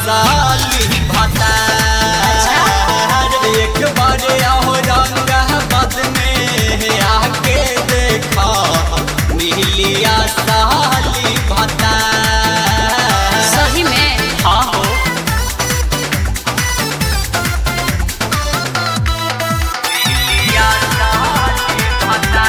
साली भता एक बार आओ रंग बद में आके देखा मिलिया साली भता सही में हाँ हो मिलिया साली भता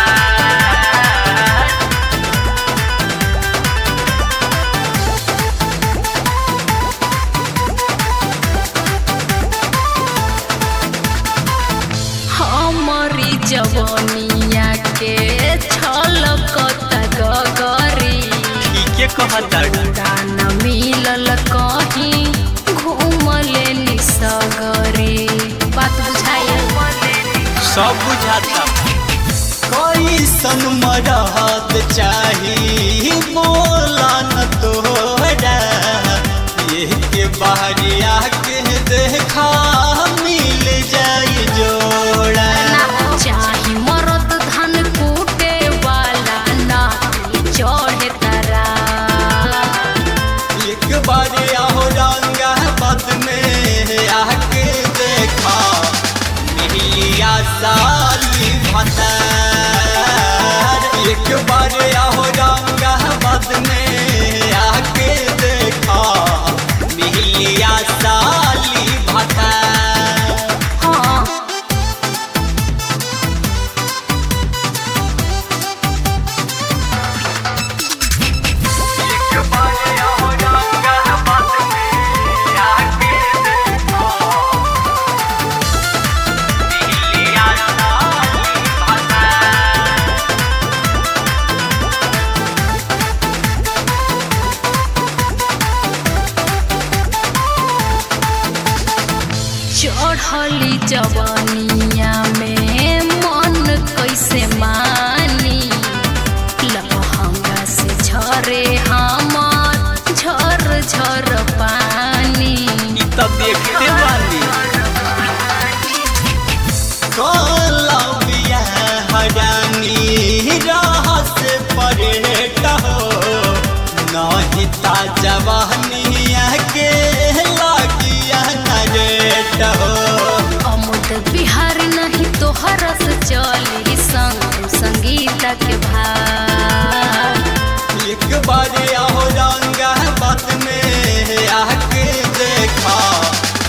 हमारी जवनिया के छलकत गगरी ठीके कहताड़ू दाना मिलल कहीं घूमले निसगरी बात बुझाइल सब बुझाता कैसन मरहत चाही बोला न तोरा ये के बाहरिया के देखा मिल जाई जोड़ा चाही मरद धान कूटे वाला ना चढ़े तरा एक बार आओ रंगा बद में आके देखा मिलिया साली भतार एक बार आओ रंगा बद में आके देखा मिलिया साली भतार हाँ एक बार आओ रंगा बद में आके देखा मिलिया साली भतार चढ़ली जवनिया में मन कैसे मानी लहंगा से झरे हमर झर झर पानी ई त देखते बानी कोलंबिया हरानी रहस परेट हो नहीं ता जवानिया के लागिया नरेट हो अमुद बिहार नहीं तोहर से चली संग संगीत के भाव एक बार आओ रंगा बात में आके देखा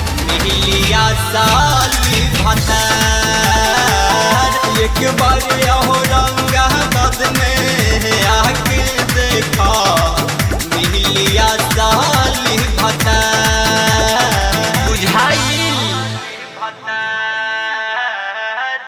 मिलिया साली भतार एक बार